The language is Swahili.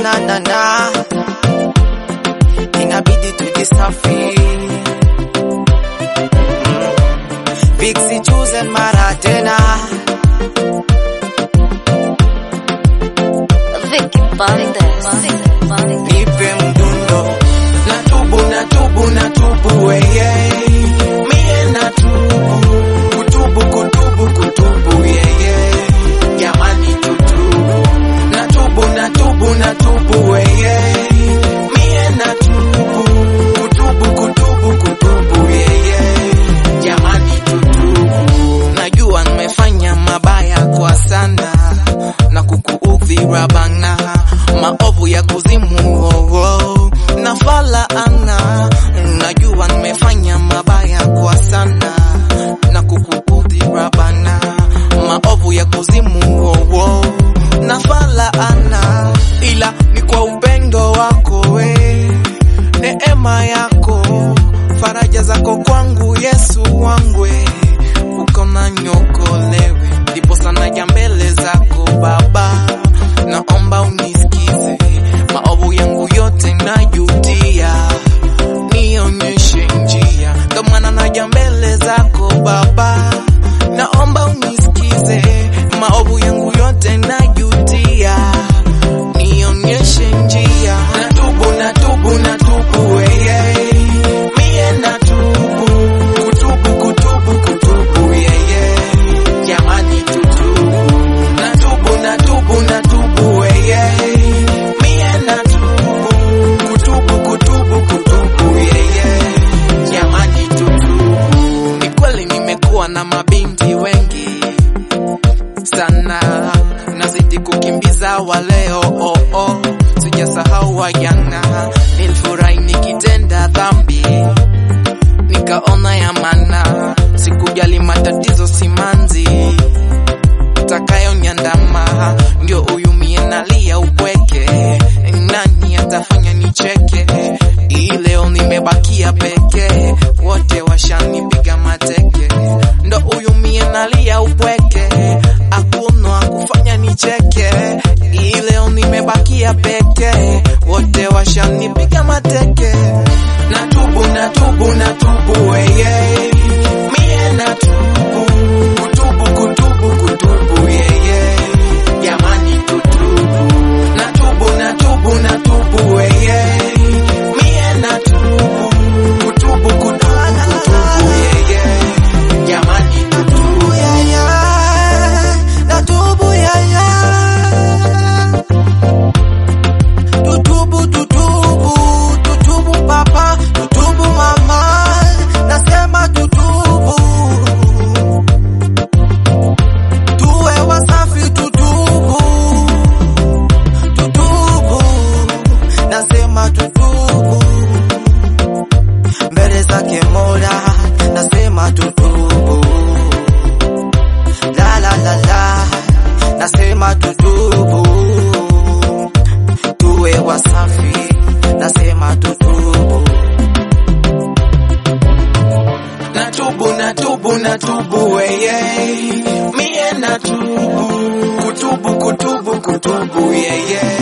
na na na, inabidi tujisafi. Vixi choose mara tena, Vicky Bandes. Vicky Bandes. nipe mdundo, natubu natubu natubu weye, mie natubu, kutubu kutubu kutubu yeye, jamani tutubu, natubu natubu natubu weye, mie natubu, kutubu kutubu kutubu yeye, jamani tutubu, najua nimefanya mabaya kwa sana na kukuudhi rabana maovu ya kuzimu oh, oh, na fala ana najua nimefanya mabaya kwa sana na kukuudhi rabana maovu ya kuzimu oh, oh, na fala ana ila ni kwa upendo wako we neema yako faraja zako kwangu Yesu wangwe uko na nyokolewe ndipo sana ja mbele zako Baba, naomba unisikize maovu yangu yote najutia, nionyeshe njia, ndo maana naja mbele zako Baba, naomba unisikize maovu yangu yote najutia, nionyeshe njia, natubu natubu natubu weye, mie natubu kutubu kutubu kutubu yeye, jamani tutubu natubu natubu natubu weye, mie natubu kutubu kutubu kutubu yeye, jamani tutubu. Ni kweli nimekuwa na mabinti wengi sana nazidi kukimbiza waleo oh, oh. sijasahau wajana nilifurahi nikitenda dhambi nikaona ya mana sikujali matatizo simanzi takayonyandama ndio huyu mie nalia upweke nani atafanya nicheke hii leo nimebakia peke wote washanipiga mateke ndo huyu mie nalia upweke hakuna kufanya nicheke hii leo nimebakia peke wote washanipiga mateke natubu natubu natubu weye mie natubu kutubu kutubu kutubu yeye jamani tutubu natubu natubu natubu weye mie natubu kutubu kutubu kutubu yeye jamani tutubu yeye natubu yeye tutubu tutubu tutubu papa tutubu mama nasema tutubu tuwe wasafi tutubu tutubu nasema tutubu mbele zake mola nasema tutubu la la la la nasema tutubu tuwe wasafi nasema tutubu natubu natubu natubu weye mie natubu kutubu kutubu kutubu yeye